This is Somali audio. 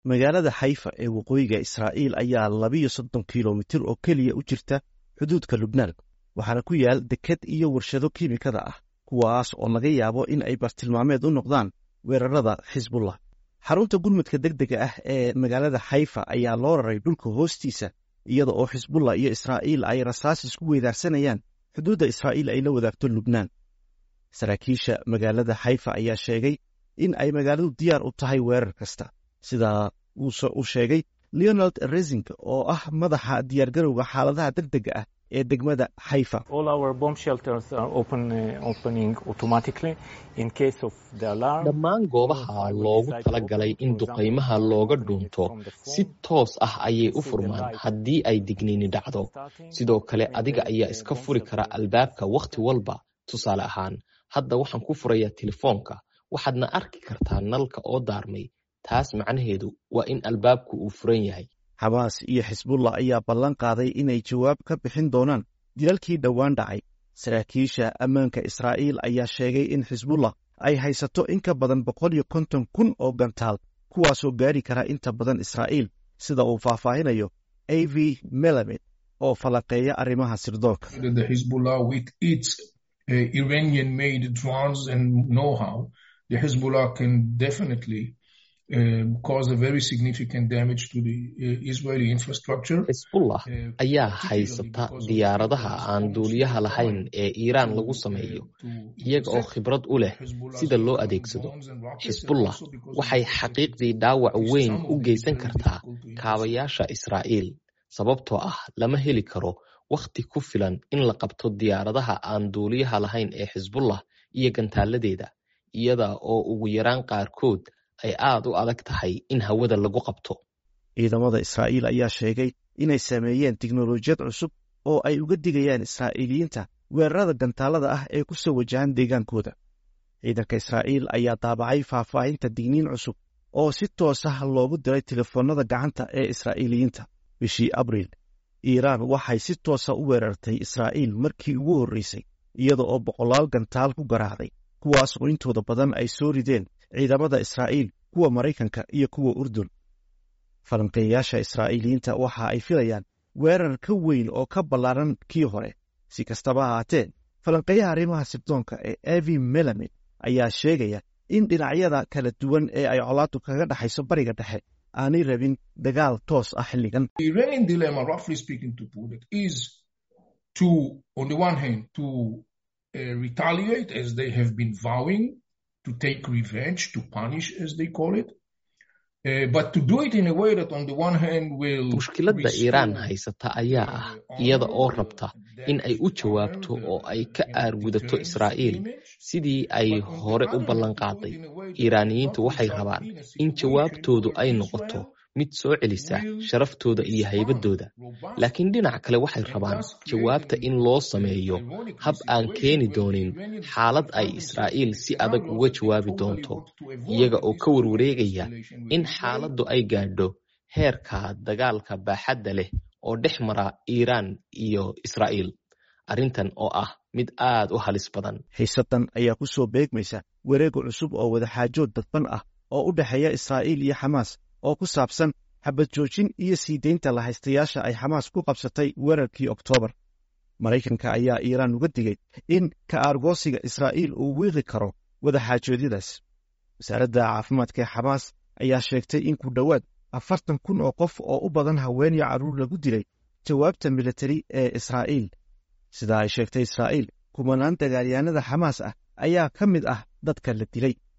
magaalada xayfa ee waqooyiga israa'iil ayaa labiyo soddon kilomitir oo keliya u jirta xuduudka lubnaan waxaana ku yaal deked iyo warshado kiimikada ah kuwaas oo laga yaabo in ay bartilmaameed u noqdaan weerarada xisbullah xarunta gurmudka deg dega ah ee magaalada xayfa ayaa loo raray dhulka hoostiisa iyada oo xisbullah iyo israa'iil ay rasaas isku weydaarsanayaan xuduudda israa'iil ay la wadaagto lubnaan saraakiisha magaalada xayfa ayaa sheegay in ay magaaladu diyaar u tahay weerar kasta sidaa uu sheegay leonald resing oo ah madaxa diyaargarowga xaaladaha deg dega ah ee degmada xayfa dhammaan goobaha loogu talagalay in duqaymaha looga dhuunto si toos ah ayay u furmaan haddii ay digniini dhacdo sidoo kale adiga ayaa iska furi kara albaabka wakhti walba tusaale ahaan hadda waxaan ku furayaa telefoonka waxaadna arki kartaa nalka oo daarmay taas macnaheedu waa in albaabku uu furan yahay xamaas iyo xisbullah ayaa ballan qaaday inay jawaab ka bixin doonaan dilalkii dhowaan dhacay saraakiisha ammaanka israa'iil ayaa sheegay in xisbullah ay haysato in ka badan boqol iyo konton kun oo gantaal kuwaasoo gaari kara inta badan israa'iil sida uu faahfaahinayo a v melamed oo falanqeeya arrimaha sirdoonka xisbullah ayaa haysata diyaaradaha aan duuliyaha lahayn ee iiraan lagu sameeyo iyaga oo khibrad u leh sida loo adeegsado xisbullah waxay xaqiiqdii dhaawac weyn u geysan kartaa kaabayaasha israa'iil sababtoo ah lama heli karo wakhti ku filan in la qabto diyaaradaha aan duuliyaha lahayn ee xisbullah iyo gantaaladeeda iyada oo ugu yaraan qaarkood ay aad u adag tahay in hawada lagu qabto ciidamada israa'iil ayaa sheegay inay sameeyeen tiknolojiyad cusub oo ay uga digayaan israa'iiliyiinta weerarada gantaalada ah ee ku soo wajahan deegaankooda ciidanka israa'iil ayaa daabacay faahfaahinta digniin cusub oo si toos ah loogu diray telefoonnada gacanta ee israa'iiliyiinta bishii abriil iiraan waxay si toosa u weerartay israa'iil markii ugu horreysay iyada oo boqolaal gantaal ku garaacday kuwaas oo intooda badan ay soo rideen ciidamada israa'iil kuwa maraykanka iyo kuwa urdun falanqeeyayaasha israa'iiliyiinta waxa ay filayaan weerar ka weyn oo ka ballaaran kii hore si kastaba ahaatee falanqeeyaha arrimaha sirdoonka ee evi melamed ayaa sheegaya in dhinacyada kala duwan ee ay colaadu kaga dhexayso bariga dhexe aanay rabin dagaal toos ah xilligan to take revenge, to punish, as they call it. Uh, but to do it in a way that on the one hand will mushkiladda iiraan haysata ayaa ah iyada oo rabta in ay u jawaabto oo ay ka aargudato israa'iil sidii ay hore u ballan qaaday iiraaniyiintu waxay rabaan in jawaabtoodu ay noqoto mid soo celisa sharaftooda iyo haybaddooda laakiin dhinac kale waxay rabaan jawaabta in loo sameeyo hab aan keeni doonin xaalad ay israa'iil si adag uga jawaabi doonto iyaga oo ka warwareegaya in xaaladdu ay gaadho heerka dagaalka baaxadda leh oo dhex mara iiraan iyo israa'iil arrintan oo ah mid aad u halis badan xiisaddan ayaa ku soo beegmaysa wareega cusub oo wadaxaajood dadban ah oo u dhexeeya israa'iil iyo xamaas oo ku saabsan xabad joojin iyo sii deynta lahaystayaasha ay xamaas ku qabsatay weerarkii oktoobar maraykanka ayaa iiraan uga digay in ka aargoosiga israa'iil uu wiiqi karo wadaxaajoodyadaas wasaaradda caafimaadka ee xamaas ayaa sheegtay in ku dhowaad afartan kun oo qof oo u badan haween iyo carruur lagu dilay jawaabta militari ee israa'iil sida ay sheegtay israa'iil kumanaan dagaalyahanada xamaas ah ayaa ka mid ah dadka la dilay